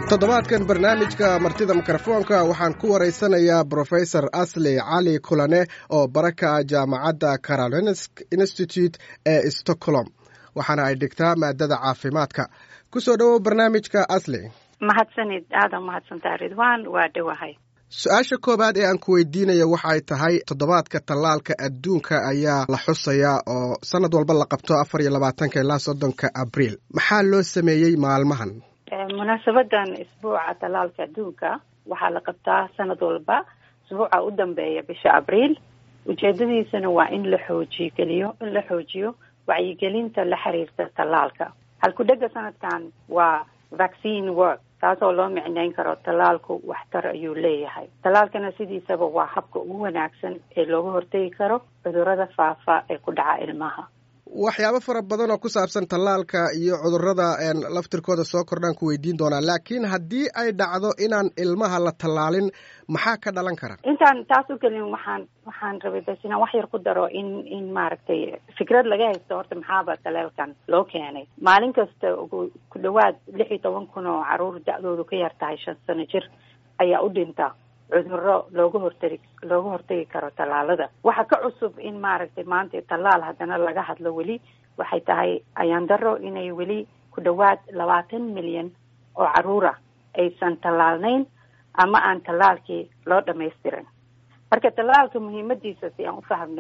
toddobaadkan barnaamijka martida mikrofoonka waxaan ku waraysanayaa brofesor asli cali kulane oo baraka jaamacadda carolinsk institute ee stockholm waxaana ay dhigtaa maadada caafimaadka kusoo dhowow barnaamijka asli mahadsanid aada mahadsantaa ridwan waa dhowahay su-aasha koowaad ee aan ku weydiinayo waxay tahay toddobaadka tallaalka adduunka ayaa la xusayaa oo sanad walba la qabto afar iyo labaatanka ilaa soddonka abriil maxaa loo sameeyey maalmahan munaasabadan isbuuca tallaalka adduunka waxaa la qabtaa sanad walba isbuuca u dambeeya bisha abriil ujeedadiisana waa in la xoojigeliyo in la xoojiyo wacyigelinta la xiriirta tallaalka halku-dhega sanadkan waa vaccine work taasoo loo micneyn karo tallaalku waxtar ayuu leeyahay tallaalkana sidiisaba waa habka ugu wanaagsan ee looga hortegi karo cudurrada faafa ee ku dhaca ilmaha waxyaabo fara badan oo ku saabsan tallaalka iyo cudurrada laftirkooda soo kordhaan ku weydiin doonaa laakiin haddii ay dhacdo inaan ilmaha la tallaalin maxaa ka dhalan kara intaan taas u gelin waxaan waxaan rabay bas inaan wax yar ku daro in in maaragtay fikrad laga haysto horta maxaaba tallaalkan loo keenay maalin kasta ugu ku dhawaad lix iyo toban kun oo caruur da-doodu ka yar tahay shan sano jir ayaa u dhinta cudurro looga hortagi looga hortagi karo tallaalada waxaa ka cusub in maaragtay maanta tallaal haddana laga hadlo weli waxay tahay ayaan daro inay weli ku dhawaad labaatan milyan oo caruura aysan tallaalnayn ama aan tallaalkii loo dhamaystirin marka tallaalka muhiimadiisa si aan u fahmno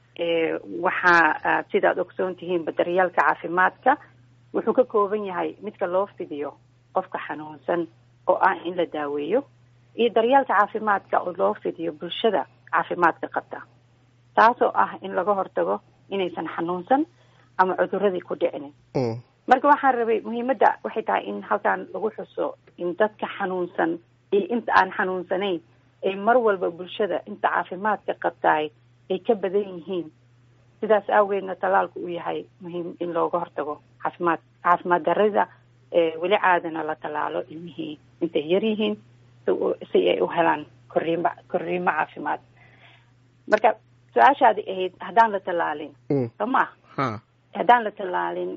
waxaa sidaad ogsoon tihiinba daryaalka caafimaadka wuxuu ka kooban yahay midka loo fidiyo qofka xanuunsan oo ah in la daaweeyo iyo daryaalka caafimaadka oo loo fidiyo bulshada caafimaadka qabta taasoo ah in laga hortago inaysan xanuunsan ama cuduradii ku dhicinin marka waxaan rabay muhiimadda waxay tahay in halkan lagu xuso in dadka xanuunsan iyo inta aan xanuunsanayn ay mar walba bulshada inta caafimaadka qabtaay ay ka badan yihiin sidaas awgeedna tallaalku uu yahay muhiim in looga hortago caafimaad caafimaad darida weli caadana la tallaalo ilmihii intay yar yihiin si ay u helaan korriimo korriimo caafimaad marka su-aashaadi ahayd haddaan la tallaalin soo ma haddaan la tallaalin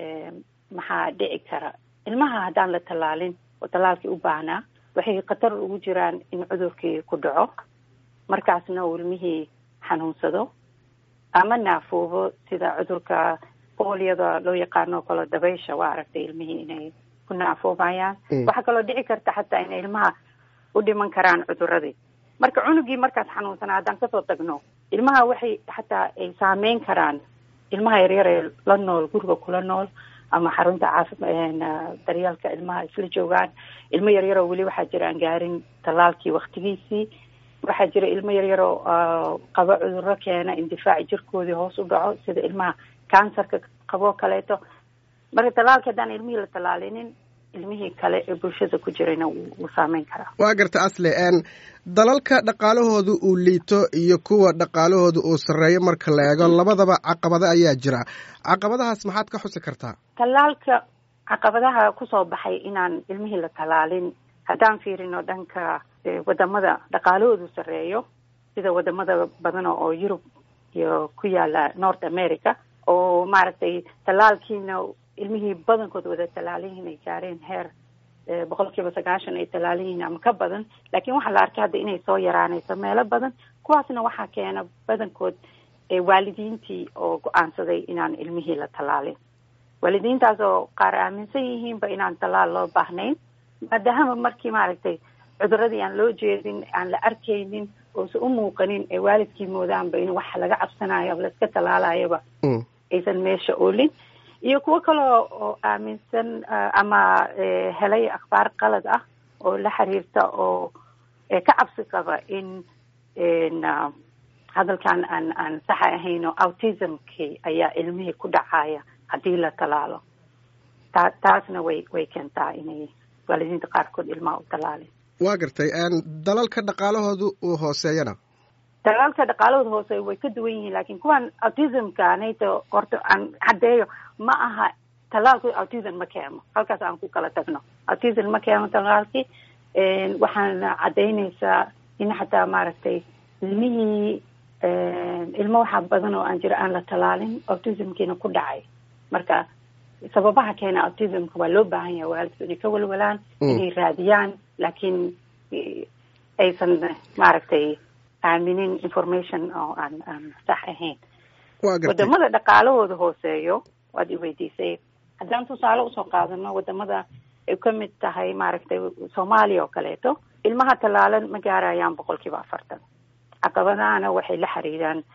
maxaa dhici kara ilmaha haddaan la tallaalin oo tallaalkii u baahnaa waxay khatar ugu jiraan in cudurkii ku dhaco markaasna uu ilmihii xanuunsado ama naafuubo sida cudurka booliyada loo yaqaano kalo dabaysha waa aragtay ilmihii inay ku naafoobayaan waxaa kaloo dhici karta xataa inay ilmaha u dhiman karaan cuduradii marka cunugii markaas xanuunsanaa haddaan kasoo tagno ilmaha waxay xataa ay saameyn karaan ilmaha yaryar ee la nool guriga kula nool ama xarunta caafi daryaalka ilmaha isla joogaan ilmo yaryaroo weli waxaa jira aan gaarin tallaalkii waktigiisii waxaa jira ilmo yaryaroo qabo cuduro keena indifaaci jirkoodii hoos u dhaco sida ilmaha kansarka qaboo kaleeto marka tallaalka haddaan ilmihii la tallaalinin ilmihii kale ee bulshada ku jirayna wuu saameyn karaa waa garta asle dalalka dhaqaalahooda uu liito iyo kuwa dhaqaalahooda uu sarreeyo marka la eego labadaba caqabado ayaa jira caqabadahaas maxaad ka xusi kartaa tallaalka caqabadaha kusoo baxay inaan ilmihii la tallaalin haddaan fiirino dhanka wadamada dhaqaalahoodu sarreeyo sida wadamada badan oo yurub iyo ku yaala north america oo maaragtay tallaalkiina ilmihii badankood wada tallaaliyihiin ay gaareen heer boqol kiiba sagaashan ay tallaaliyihiin ama ka badan laakiin waxaa la arkay hadda inay soo yaraanayso meelo badan kuwaasna waxaa keena badankood waalidiintii oo go-aansaday inaan ilmihii la tallaalin waalidiintaas oo qaar aaminsan yihiinba inaan tallaal loo baahnayn maadaama markii maaragtay cuduradii aan loo jeedin aan la arkaynin oosa u muuqanin ee waalidkii moodaanba in wax laga cabsanayo laiska tallaalayoba aysan meesha oolin iyo kuwo kaleo oo aaminsan ama helay akhbaar qalad ah oo la xiriirta oo ka cabsi qaba in hadalkan aan aan saxa ahayn oo autismkii ayaa ilmihii ku dhacaya haddii la tallaalo taa taasna way way keentaa inay waalidiinta qaarkood ilmaha u tallaalin waa gartay dalalka dhaqaalahoodu uu hooseeyana dalalka dhaqaalahooda hoose way ka duwan yihiin laakiin kuwan autismka nayto horta aan caddeeyo ma aha tallaalku autism ma keeno halkaas aan ku kala tagno autism ma keeno tallaalkii waxaana caddaynaysaa in xataa maaragtay ilmihii ilmo waxaa badan oo aan jira aan la tallaalin autismkiina ku dhacay marka sababaha keena autismka waa loo baahan yahay waalidku inay ka walwalaan inay raadiyaan laakiin aysan maaragtay aaminin information oo aan aan sax ahayn wadamada dhaqaalahooda hooseeyo waad i weydiisay haddaan tusaale usoo qaadano wadamada ay ka mid tahay maaragtay soomaaliya oo kaleeto ilmaha tallaalan ma gaarayaan boqol kiiba afartan caqabadahana waxay la xiriiraan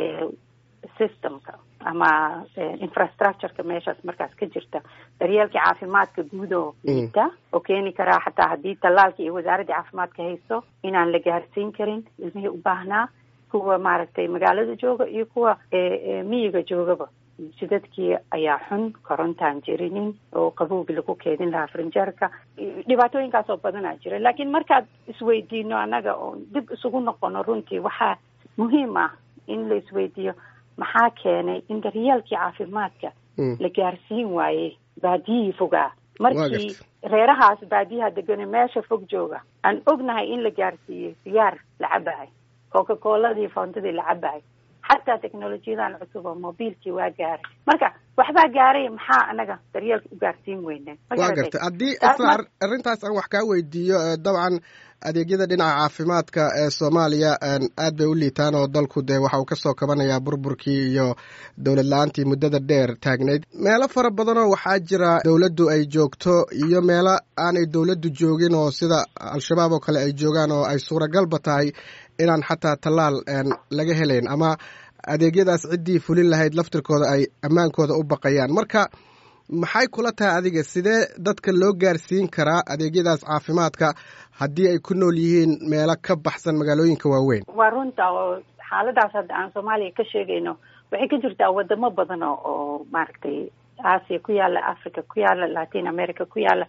systemka ama infrastructureka meeshaas markaas ka jirta daryeelkii caafimaadka guud oo liita oo keeni karaa xataa haddii tallaalka iyo wasaaraddii caafimaadka haysto inaan la gaarsiin karin ilmihii u baahnaa kuwa maaragtay magaalada jooga iyo kuwa miyiga joogaba jidadkii ayaa xun korontaan jirinin oo qabowgi lagu keedin lahaa frinjeerka dhibaatooyinkaas oo badanaa jira laakiin markaad isweydiino annaga oo dib isugu noqono runtii waxaa muhiim ah in la isweydiiyo maxaa keenay in daryeelkii caafimaadka la gaarsiin waayey baadiyihii fogaa markii reerahaas baadiyaha degane meesha fog jooga aan ognahay in la gaarsiiyey sigaar la cabahay coca coladii foontadii la cabahay xataa technolojiyadan cusub oo mobiilkii waa gaaray marka waxbaa gaaray maxaa anaga daryeelka u gaarsiin weyne waa gartay haddii isla arrintaas aan wax kaa weydiiyo dabcan adeegyada dhinaca caafimaadka ee soomaaliya aad bay u liitaan oo dalku dee waxa uu kasoo kabanayaa burburkii iyo dowlad la-aantii muddada dheer taagnayd meelo fara badanoo waxaa jira dowladdu ay joogto iyo meelo aanay dowladdu joogin oo sida al-shabaab oo kale ay joogaan oo ay suuragalba tahay inaan xataa tallaal laga helayn ama adeegyadaas ciddii fulin lahayd laftirkooda ay ammaankooda u baqayaan marka maxay kula tahay adiga sidee dadka loo gaarsiin karaa adeegyadaas caafimaadka haddii ay ku nool yihiin meelo ka baxsan magaalooyinka waaweyn waa runta oo xaaladaas hadda aan soomaaliya ka sheegayno waxay ka jirtaa wadamo badan oo oo maaragtay aasiya ku yaala africa ku yaala latin america ku yaala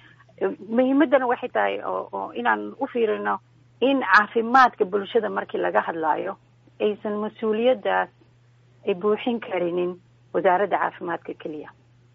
muhiimadana waxay tahay oo oo inaan u fiirino in caafimaadka bulshada markii laga hadlaayo aysan mas-uuliyaddaas ay buuxin karinin wasaaradda caafimaadka keliya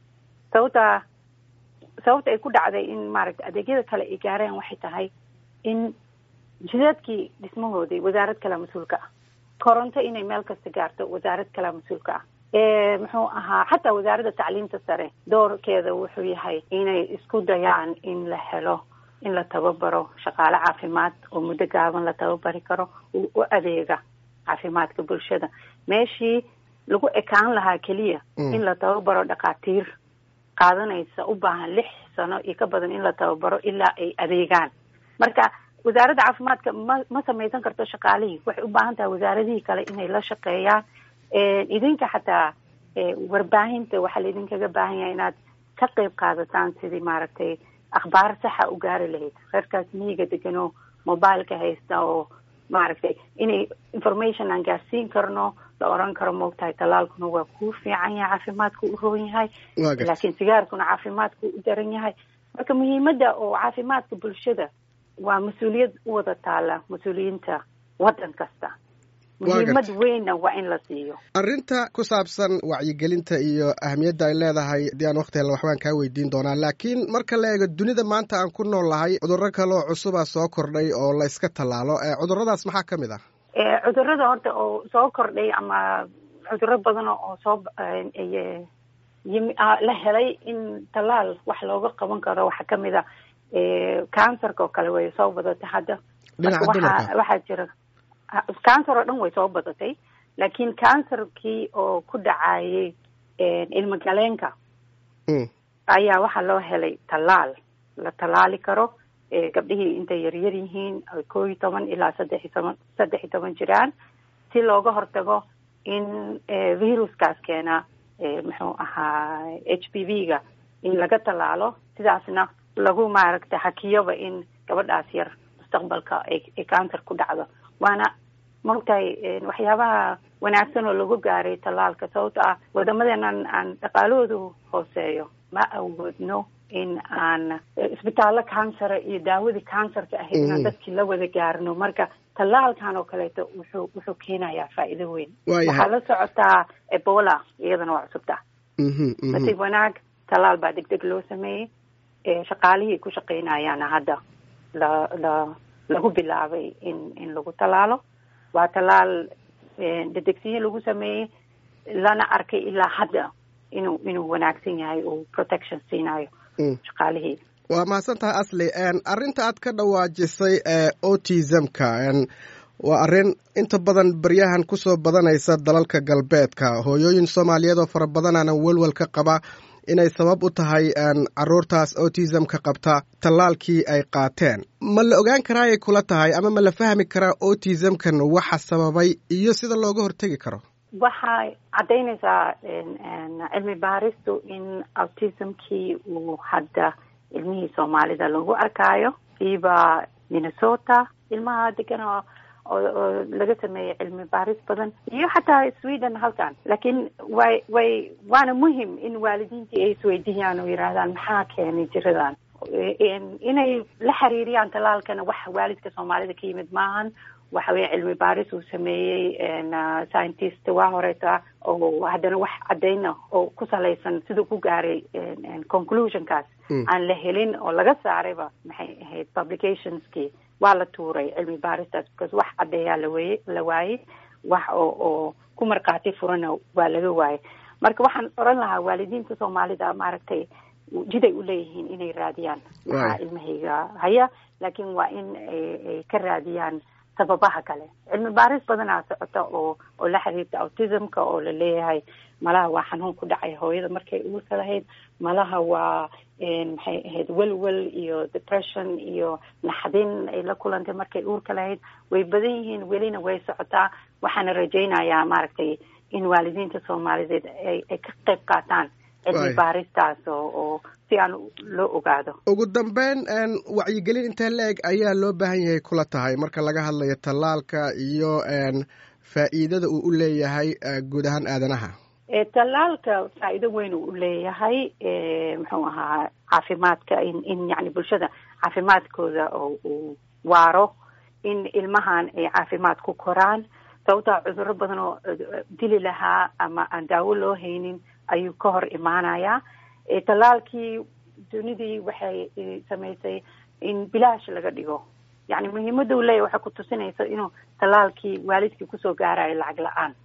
sababta sababta ay ku dhacday in maaragtay adeegyada kale ay gaareen waxay tahay in jidadkii dhismahoodii wasaarad kalea mas-uulka ah koronto inay meel kasta gaarto wasaarad kalea mas-uulka ah muxuu ahaa xataa wasaaradda tacliimta sare doorkeeda wuxuu yahay inay isku dayaan in la helo in la tababaro shaqaale caafimaad oo muddo gaaban la tababari karo u adeega caafimaadka bulshada meeshii lagu ekaan lahaa keliya in la tababaro dhakhaatiir qaadanaysa u baahan lix sano iyo ka badan in la tababaro ilaa ay adeegaan marka wasaaradda caafimaadka ma ma samaysan karto shaqaalihii waxay u baahan tahay wasaaradihii kale inay la shaqeeyaan idinka xataa warbaahinta waxaa laidinkaga baahan yahay inaad ka qeyb qaadataan sidii maaragtay akhbaar saxa u gaari lahayd reerkaas miyiga deganoo mobileka haysta oo maaragtay inay information aan gaarsiin karno la oran karo moogtahay tallaalkuna waa kuu fiican yahay caafimaadku u roon yahay laakiin sigaarkuna caafimaadku u daran yahay marka muhiimadda oo caafimaadka bulshada waa mas-uuliyad u wada taala mas-uuliyiinta waddan kasta muhiimad weynna waa in la siiyo arrinta ku saabsan wacyigelinta iyo ahamiyadda ay leedahay haddii aan wakti hel waxbaan kaa weydiin doonaa laakiin marka la eego dunida maanta aan ku nool lahay cudurro kaleoo cusuba soo kordhay oo la yska tallaalo cudurradaas maxaa ka mid ah cudurrada horta oo soo kordhay ama cudurro badan oo soo la helay in tallaal wax looga qaban karo waxaa kamid a cancerka oo kale way soo badatay hadda dhinaca waxaa jira cancer oo dhan way soo badatay laakiin cancerkii oo ku dhacayay ilmo galeenka ayaa waxaa loo helay tallaal la tallaali karo gabdhihii intay yaryar yihiin koo iyo toban ilaa saddex iyo toban saddex iyo toban jiraan si looga hortago in viruskaas keena muxuu ahaa h p v ga in laga tallaalo sidaasna lagu maaragtay hakiyoba in gabadhaas yar mustaqbalka ay cancer ku dhacdo waana maogtahay waxyaabaha wanaagsan oo lagu gaaray tallaalka sababto ah wadamadeena aan dhaqaalahoodu hooseeyo ma awoodno in aan isbitaallo cancera iyo daawadii cancerka ahayd inaan dadkii la wada gaarno marka tallaalkan oo kaleeto wuxuu wuxuu keenayaa faa'iido weyn waxaa la socotaa ebola iyadana waa cusubta nasiib wanaag tallaal baa deg deg loo sameeyey shaqaalihii ku shaqeynayaana hadda la la lagu bilaabay in in lagu tallaalo waa tallaal dedegsiye lagu sameeyey lana arkay ilaa hadda inuu inuu wanaagsan yahay uu protection siinayo shaqaalihii waa mahadsan tahay asli arrinta aad ka dhawaajisay ee autismka waa arrin inta badan baryahan kusoo badanaysa dalalka galbeedka hooyooyin soomaaliyeed oo fara badanana welwel ka qaba inay sabab u tahay caruurtaas autismka qabta tallaalkii ay qaateen ma la ogaan karaayay kula tahay ama ma la fahmi karaa autismkan waxa sababay iyo sida looga hortegi karo waxay caddaynaysaa cilmi baaristu in autismkii uu hadda ilmihii soomaalida lagu arkaayo siiba minnesota ilmaha degan oo oo laga sameeyey cilmi baaris badan iyo xataa sweden halkan laakiin way way waana muhim in waalidiintii ay isweydiiyaan oo yidhaahdaan maxaa keenay jiradan inay la xiriiriyaan tallaalkana wax waalidka soomaalida ka yimid maahan waxa weeye cilmi baaris uu sameeyey scientist waa horeeta oo haddana wax caddayna oo ku salaysan siduu ku gaaray conclusionkaas aan la helin oo laga saarayba maxay ahayd publicationskii waa la tuuray cilmi baaristaas because wax caddeeyaa laweye la waayey wax oo oo ku markhaati furana waa laga waayey marka waxaan oran lahaa waalidiinta soomaalida maaragtay jiday u leeyihiin inay raadiyaan maxaa ilmahayga haya laakiin waa in ay ka raadiyaan sababaha kale cilmi baaris badanaa socota oo oo la xiriirta autismka oo la leeyahay malaha waa xanuun ku dhacay hooyada markay uurka lahayd malaha waa maxay ahayd welwel iyo depression iyo naxdin ay la kulantay markay uurka lahayd way badan yihiin welina way socotaa waxaana rajaynayaa maaragtay in waalidiinta soomaalideed ay ay ka qayb qaataan cilmi baaristaas oo oo si aan loo ogaado ugu dambeyn wacyigelin intee la-eg ayaa loo baahan yahay kula tahay marka laga hadlayo tallaalka iyo faa'iidada uu u leeyahay guud ahaan aadanaha tallaalka faa'iido weyn uu leeyahay muxuu ahaa caafimaadka in in yani bulshada caafimaadkooda oo uu waaro in ilmahan ay caafimaad ku koraan sababtaa cudurro badan oo dili lahaa ama aan daawo loo haynin ayuu ka hor imaanayaa tallaalkii dunidii waxay samaysay in bilaash laga dhigo yani muhiimadda uu leeyahy waxay ku tusinaysa inuu tallaalkii waalidkii kusoo gaarayo lacag la-aan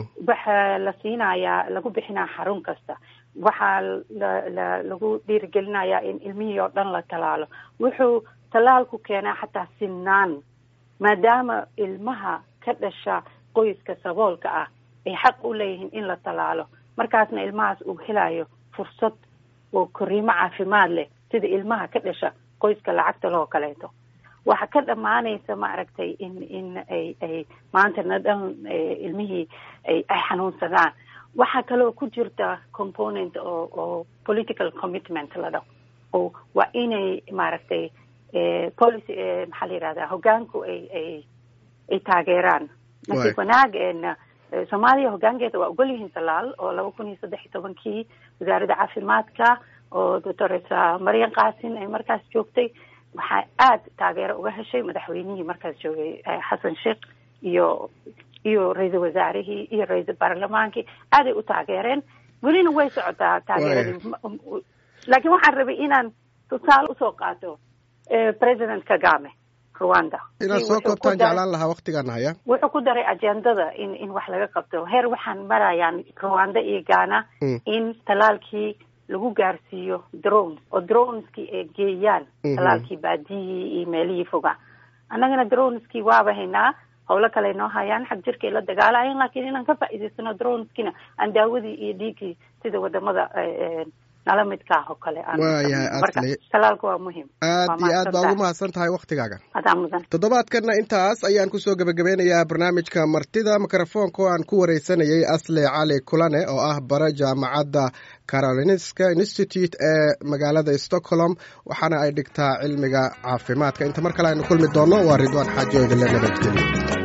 waxaa la siinayaa lagu bixinaa xarun kasta waxaa la la lagu dhiirigelinayaa in ilmihii oo dhan la tallaalo wuxuu tallaalku keenaa xataa sinaan maadaama ilmaha ka dhasha qoyska saboolka ah ay xaq u leeyihiin in la tallaalo markaasna ilmahaas uu helayo fursad oo koriimo caafimaad leh sida ilmaha ka dhasha qoyska lacagta loo kaleeto waxa ka dhammaanaysa maaragtay in in ay ay maantana dhan ilmihii ay ay xanuunsadaan waxaa kaloo ku jirta component oo oo political commitment la dhaho oo waa inay maaragtay policy maxaa la yihahdaa hoggaanku ay ay ay taageeraan nasiib wanaag soomaaliya hoggaankeeda waa ogol yihiin talaal oo laba kun iyo saddex iyo tobankii wasaaradda caafimaadka oo doctoresa marian kaasin ay markaas joogtay waxaa aada taageero uga heshay madaxweynihii markaas joogay xasan sheekh iyo iyo ra-iisul wasaarihii iyo ra-iisul baarlamaankii aaday u taageereen welina way socotaa taageeradii laakiin waxaan rabay inaan tusaale usoo qaato president kagame rwanda inaad soo koobtaan jeclaan lahaa waktigaana haya wuxuu ku daray agendada in in wax laga qabto heer waxaan marayaan rwanda iyo ghana in talaalkii lagu gaarsiiyo drones oo droneskii ay geeyaan talaalkii baadiyihii iyo meelihii foga annagana droneskii waaba haynaa howlo kale noo hayaan xag jirkay la dagaalayan laakiin inaan ka faa'iidaysano droneskina aan daawadii iyo dhiigii sida wadamada nala midkaah oo kale waayahay asli talaalka waa muhim aad iyo aad baa ugu mahadsan tahay waktigaaga adaa mudan toddobaadkanna intaas ayaan kusoo gebagabeynayaa barnaamijka martida mikrofoonka oo aan ku wareysanayay asle cali kulane oo ah bare jaamacadda carolinska institute ee magaalada stockholm waxaana ay dhigtaa cilmiga caafimaadka inta mar kale aynu kulmi doonno waa ridwaan xaajo idinle nabadgelyo